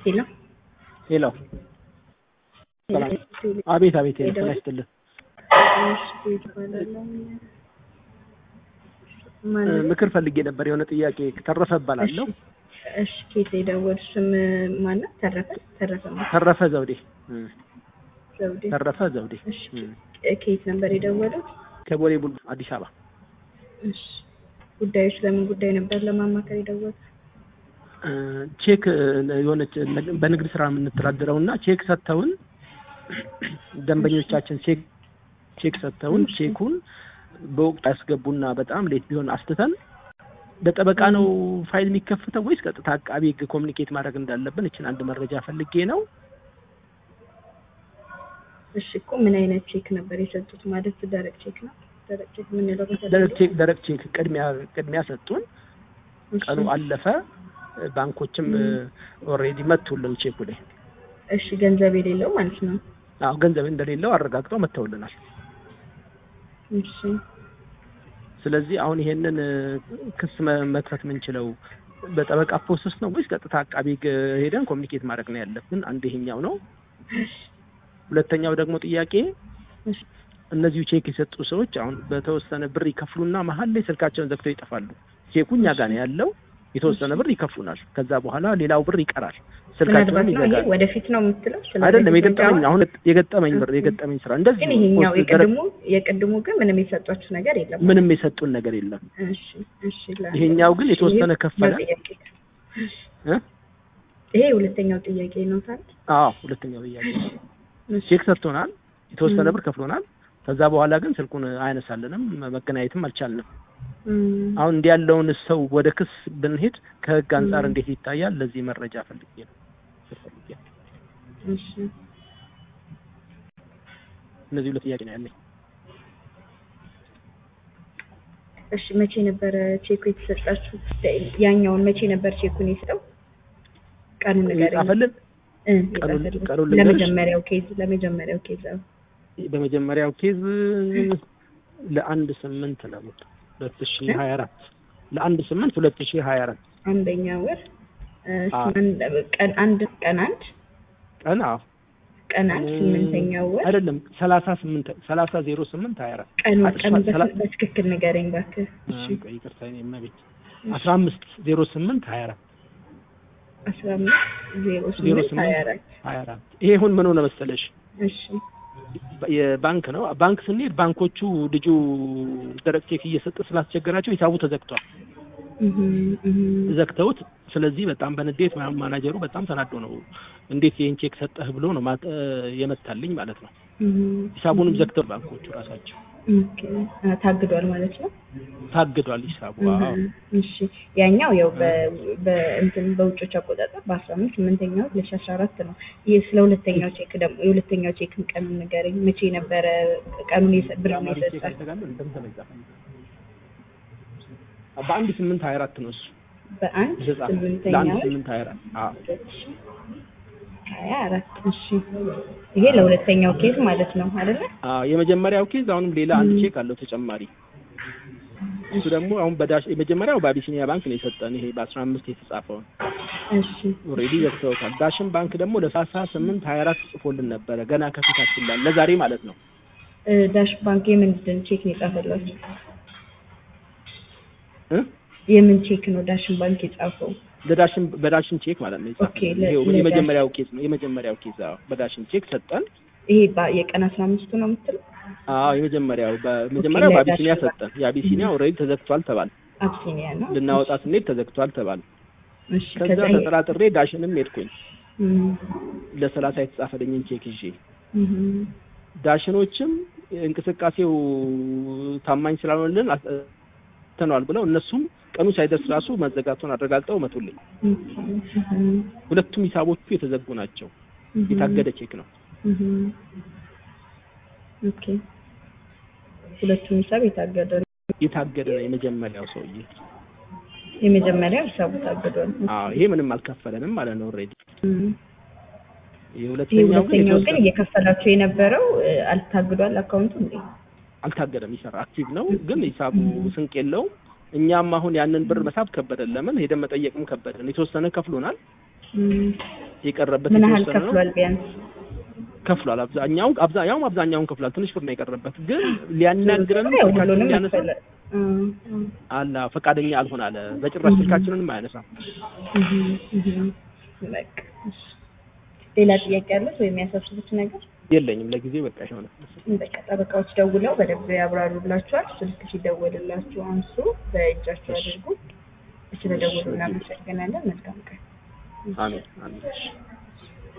ሄሎ ሄሎ ሰላም። አቤት አቤት። ሄሎ ጤና ይስጥልን። ምክር ፈልጌ ነበር። የሆነ ጥያቄ ተረፈ እባላለሁ። እሺ ኬት የደወል ስም ማነው? ተረፈ ተረፈ ነው ተረፈ ዘውዴ እም፣ ዘውዴ። ተረፈ ዘውዴ እሺ እም፣ ኬት ነበር የደወለው? ከቦሌ ቡል አዲስ አበባ። እሺ ጉዳዮች ለምን ጉዳይ ነበር ለማማከር የደወለው? እ፣ ቼክ እ፣ የሆነች በንግድ ስራ የምንተዳደረው እና ቼክ ሰጥተውን ደንበኞቻችን ቼክ ቼክ ሰጥተውን ቼኩን በወቅት ያስገቡና በጣም ሌት ቢሆን አስትተን በጠበቃ ነው ፋይል የሚከፍተው ወይስ ቀጥታ አቃቢ ሕግ ኮሚኒኬት ማድረግ እንዳለብን እችን አንድ መረጃ ፈልጌ ነው። እሺ እኮ ምን አይነት ቼክ ነበር የሰጡት? ማለት ደረቅ ቼክ ነው? ደረቅ ቼክ የምንለው ደረቅ ቼክ ደረቅ ቼክ ቅድሚያ ቅድሚያ ሰጡን። እሺ፣ ቀኑ አለፈ። ባንኮችም ኦልሬዲ መጥቶልን ቼኩ ላይ እሺ ገንዘብ የሌለው ማለት ነው። አዎ ገንዘብ እንደሌለው አረጋግጠው መጥተውልናል። እሺ ስለዚህ አሁን ይሄንን እ፣ ክስ መ- መክፈት የምንችለው በጠበቃ ፕሮሰስ ነው ወይስ ቀጥታ አቃቢ ሕግ ሄደን ኮሚኒኬት ማድረግ ነው ያለብን? አንድ ይሄኛው ነው። ሁለተኛው ደግሞ ጥያቄ እሺ እነዚሁ ቼክ የሰጡ ሰዎች አሁን በተወሰነ ብር ይከፍሉና መሀል ላይ ስልካቸውን ዘግተው ይጠፋሉ። ቼኩ እኛ ጋር ነው ያለው። የተወሰነ ብር ይከፍሉናል። ከዛ በኋላ ሌላው ብር ይቀራል። ስልካቸውንም ምናልባት ነው ይሄ ይዘጋል። ወደፊት ነው የምትለው? ስለ አይደለም ወደፊት የገጠመኝ መጫወት? አሁን የገጠመኝ ብር የገጠመኝ ስራ እንደዚህ ግን ይሄኛው ፖስት ደረግ- የቅድሙ የቅድሙ ግን ምንም የሰጧችሁ ነገር የለም። ምንም የሰጡን ነገር የለም። እሺ እሺ ላ- ይሄኛው ግን እሺ፣ የተወሰነ ይሄ ከፈለ። ጥያቄ። እ? ይሄ ሁለተኛው ጥያቄ ነው ታዲያ። አዎ ሁለተኛው ጥያቄ እሺ፣ ቼክ ሰጥቶናል። የተወሰነ ም። ብር ከፍሎናል። ከዛ በኋላ ግን ስልኩን አያነሳልንም፣ መገናኘትም አልቻልንም። እም፣ አሁን እንዲህ ያለውን ሰው ወደ ክስ ብንሄድ ከህግ አንጻር ም። እንዴት ይታያል? ለዚህ መረጃ ፈልጌ ነው። ፈልጌ ነው። እሺ እነዚህ ሁለት ጥያቄ ነው ያለኝ። እሺ መቼ ነበረ ቼኩ የተሰጣችሁ? ያኛውን መቼ ነበር ቼኩን የሰጠው? ቀኑን ንገረኝ። ጻፈልን። እ፣ ቀኑን- የጻፈልኝ። ቀኑን ልንገርሽ? ለመጀመሪያው ኬዝ ለመጀመሪያው ኬዝ አዎ። በመጀመሪያው ኬዝ ለአንድ ስምንት ነው ሁለት ሺ ሀያ አራት ለአንድ ስምንት ሁለት ሺ ሀያ አራት አንደኛ ወር እ፣ አዎ። ስምንት- ቀን አንድ ቀን አንድ ቀን አዎ ቀን አንድ ስምንተኛው ወር አይደለም ሰላሳ ስምንት ሰላሳ ዜሮ ስምንት ሀያ አራት ቀኑ አይ፣ ቀኑ ሰላ- በስ- በትክክል ንገረኝ እባክህ። እሺ ቆይ ይቅርታ የኔ እመቤት አስራ አምስት ዜሮ ስምንት ሀያ አራት አስራ አምስት ዜሮ ዜሮ ስምንት ሀያ ስምንት አራት ሀያ አራት ይሄ አሁን ምን ሆነ መሰለሽ እሺ የባንክ ነው ባንክ ስንሄድ ባንኮቹ ልጁ ደረቅ ቼክ እየሰጠ ስላስቸገራቸው ሂሳቡ ተዘግቷል እህም፣ እህም። ዘግተውት ስለዚህ በጣም በንዴት ማ- ማናጀሩ በጣም ተናዶ ነው እንዴት ይህን ቼክ ሰጠህ ብሎ ነው ማ- እ፣ የመታልኝ ማለት ነው እህም፣ ሂሳቡንም ዘግተው ባንኮቹ ራሳቸው ኦኬ። አ፣ ታግዷል ማለት ነው። ታግዷል ሂሳቡ አዎ እህም፣ እሺ ያኛው ያው በ- በእንትን በውጮች አቆጣጠር በአስራ አምስት ስምንተኛው ሁለት ሺህ አስራ አራት ነው። ይህ ስለ ሁለተኛው ቼክ ደግሞ የሁለተኛው ቼክን ቀኑን ንገረኝ። መቼ ነበረ ቀኑን የሰ- ብር ነው ቼክ የሰጣል? አይተጋለ እንደምተመጣ በአንድ ስምንት ሀያ አራት ነው እሱ በአንድ የተጻፈው ለአንድ ስምንተኛው ስምንት ሀያ አራት አዎ ሀያ አራት እሺ። ይሄ ለሁለተኛው ኬዝ ማለት ነው አይደለ? አዎ የመጀመሪያው ኬዝ አሁንም ሌላ አንድ ም። ቼክ አለው ተጨማሪ እሱ ደግሞ አሁን በዳሽ የመጀመሪያው በአቢሲኒያ ባንክ ነው የሰጠን ይሄ በአስራ አምስት የተጻፈውን እሺ ኦልሬዲ ዘግተውታል ዳሽን ባንክ ደግሞ ለሳሳ ስምንት ሀያ አራት ጽፎልን ነበረ ገና ከፊታችን ላይ ለዛሬ ማለት ነው እ፣ ዳሽ ባንክ የምንድን ቼክ ነው የጻፈላችሁ? እ? የምን ቼክ ነው ዳሽን ባንክ የጻፈው? ለዳሽን በዳሽን ቼክ ማለት ነው ኦኬ፣ የጻፈልን ለ- ይሄው ለዳሽን- የመጀመሪያው ኬዝ ነው የመጀመሪያው ኬዝ አዎ በዳሽን ቼክ ሰጠን ይሄ ባ- የቀን አስራ አምስቱ ነው የምትለው? አዎ የመጀመሪያው በመጀመሪያው ኦኬ፣ በአቢሲኒያ ለዳሽን ሰጠን የአቢሲኒያ ኦልሬዲ ተዘግቷል ተባል አብሲኒያ ነው። ልናወጣ ስንሄድ ተዘግቷል ተባል እሺ ከዛ ከዛ ይሄ- ተጠራጥሬ ዳሽንም ሄድኩኝ እም፣ ለሰላሳ የተጻፈልኝን ቼክ ይዤ እም፣ ዳሽኖችም እንቅስቃሴው ታማኝ ስላልሆነልን ተነዋል ብለው እነሱም ቀኑ ሳይደርስ ራሱ መዘጋቱን አረጋግጠው መቱልኝ። እም፣ እም፣ ሁለቱም ሂሳቦቹ የተዘጉ ናቸው። እም፣ የታገደ ቼክ ነው። እም። ኦኬ ሁለቱም ሂሳብ የታገደ ነው። የታገደ ነው የመጀመሪያው ሰውዬ። የመጀመሪያው ሂሳቡ ታግዷል። አዎ ይሄ ምንም አልከፈለንም ማለት ነው ኦልሬዲ። እም። ይሄ የሁለተኛው ግን ሁለተኛው ግን የተወሰነ እየከፈላችሁ የነበረው እ፣ አልታግዷል አካውንቱ እንዴ? አልታገደም፣ ይሰራ አክቲቭ ነው። ግን ሂሳቡ ስንቅ የለውም። እኛም አሁን ያንን ብር መሳብ ከበደን። ለምን ሄደን መጠየቅም ከበደን። የተወሰነ ከፍሎናል። እም፣ የቀረበት ምን ያህል የተወሰነ ነው ከፍሏል ቢያንስ? ከፍሏል። አብዛኛው አብዛኛውም አብዛኛውን ከፍሏል። ትንሽ ብር ነው የቀረበት፣ ግን ሊያናግረን ያው ስልካችንን ሁሉንም ሊያነሳ መሰለ እም፣ እም፣ አላ ፈቃደኛ አልሆን አለ። በጭራሽ ስልካችንንም አያነሳም። እም፣ እም። በቃ እሺ። ሌላ ጥያቄ ያለት ወይም ያሳስቡት ነገር? የለኝም ለጊዜው በቃ ይሆነ በቃ ጠበቃዎች ደውለው በደንብ ያብራሩላችኋል። ስልክ ሲደወልላችሁ አንሱ፣ በእጃችሁ አድርጉ። ስለደወሉ እናመሰግናለን። መልካም ቀን። አሜን አሜን።